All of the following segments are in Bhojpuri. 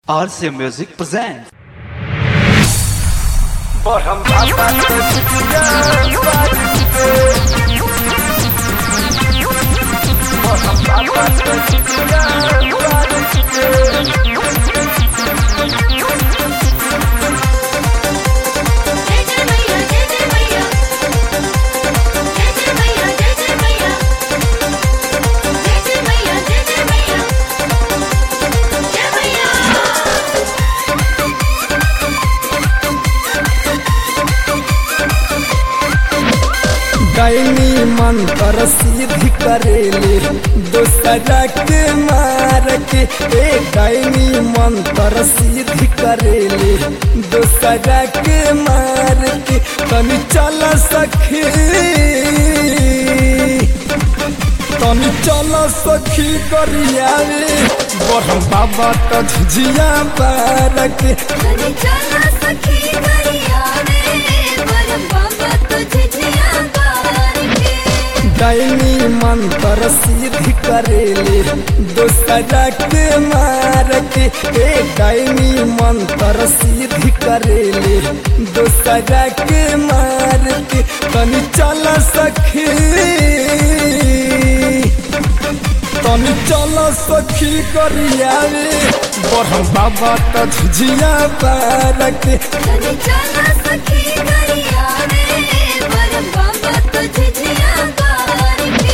RCA Music presents. जय जय मैया जय जय मैया जय जय मैया जय जय मैया जय जय मैया जय जय मैया जय मैया दैनी मंत्र सिद्धि करेले दोसरा के मार के ए दैनी मंत्र सिद्धि करेले दोसरा के मार के तनी चल सखी तनी चल सखी करियावे बरम बाबा तो झिझिया पार के तनी चला सखी करिया रे पर बाबा तुझे जिया बार के दैनी मंत्र सिद्धि करेले दोसरा के मार के ए दैनी मंत्र सिद्धि करेले दोसरा के मार के तनी चल सखी तनी चल सखी करियावे बरम बाबा तो झिझिया पार के तनी चला सखी करिया रे पर बाबा तुझे जिया बार के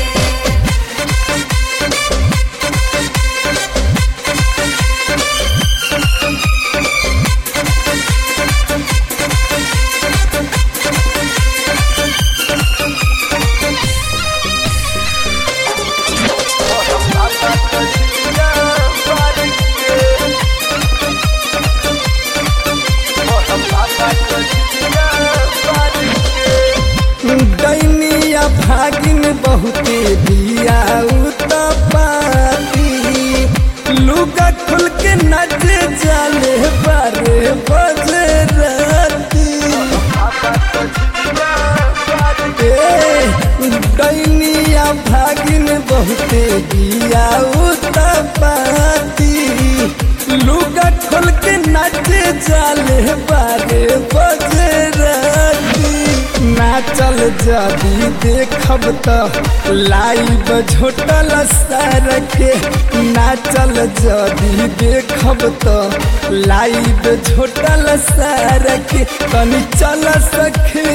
दैनिया भागिन बहुते दिया पाती लुगा खुल के नचे जाले बारे बजे राती ए, दैनिया भागिन बहुते दिया पाती लुगा खोल के नचे जाले बारे बजे राती नाचल जदी देखब त लाइव झोटल सर के नाचल जदी देखब त लाइव झोटल सर के तनी चल सखी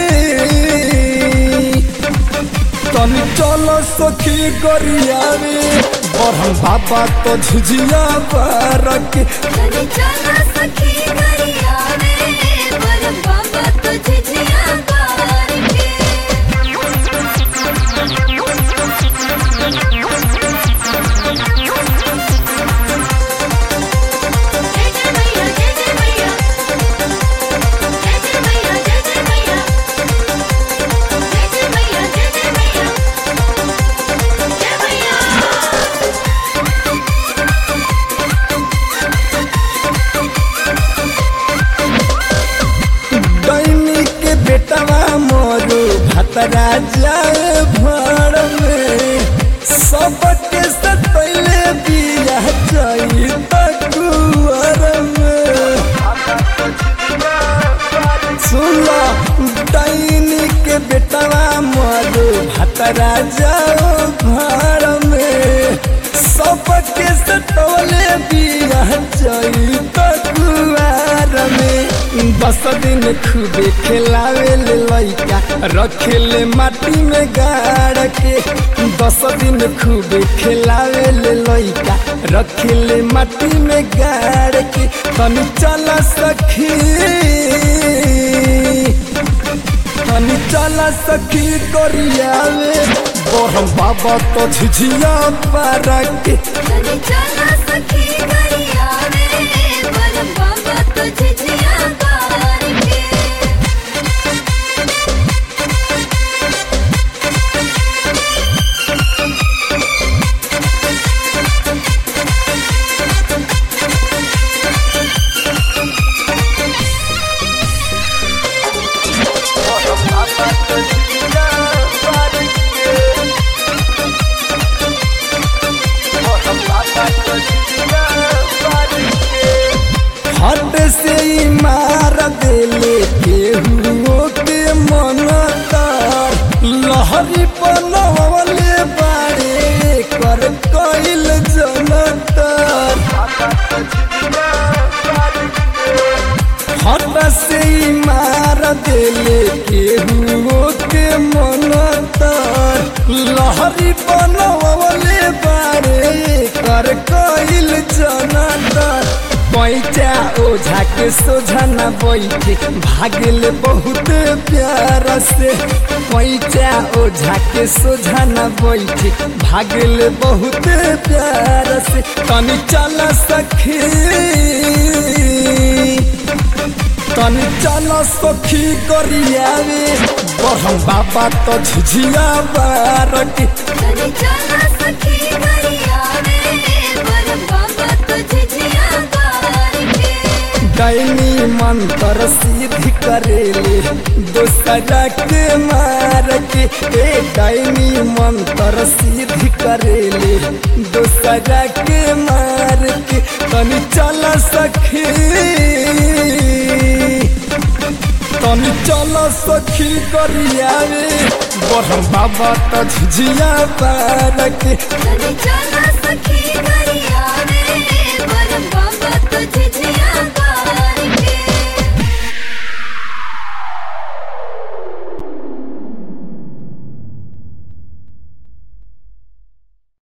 तनी चल सखी गरियावे बरहम बाबा तो झिझिया पार के तनी चला सखी करिया रे पर बाबा तुझे जिया बार के जय जय मैया जय जय मैया जय जय मैया जय जय मैया जय जय मैया जय जय मैया जय मैया दैनी के बेटवा मोरू भतरा जाए भर में सबके सतैले बिया जाई तकुअर में सुनो दैनी के बेटवा मोरू भतरा जाओ घर में सबके सतौले बिया जाई तकुआर में दस दिन खूबे खेलावे ले लइका रखे ले माटी में गाड़ के दस दिन खूबे खेलावे ले लइका रखे ले माटी में गाड़ के तनी चल सखी तनी चल सखी करियावे बरम बाबा तो झिझिया पार के तनी चला सखी करिया रे पर बाबा तुझे जिया बार के Bye. देले केहू के मनतर लहरी बनवले बारे कर कइल जनतर पैचा ओझा के सोझा न बैठे भागल बहुत प्यार से पैचा ओझा के सोझा न बैठे भागल बहुत प्यार से तनी चल सखी तनी चल सखी करियावे बहम बाबा तो झिझिया बार के तनी चला सखी करिया रे बर बाबा तुझे जिया गार के दैनी मंत्र सिद्धि करेले दोसरा के मार के ए दैनी मंत्र सिद्धि करेले दोसरा के मार के तनी चल सखी तनी चल सखी करियावे बरम बाबा तो झिझिया पार के तनी चला सखी करिया रे बर बाबा तुझे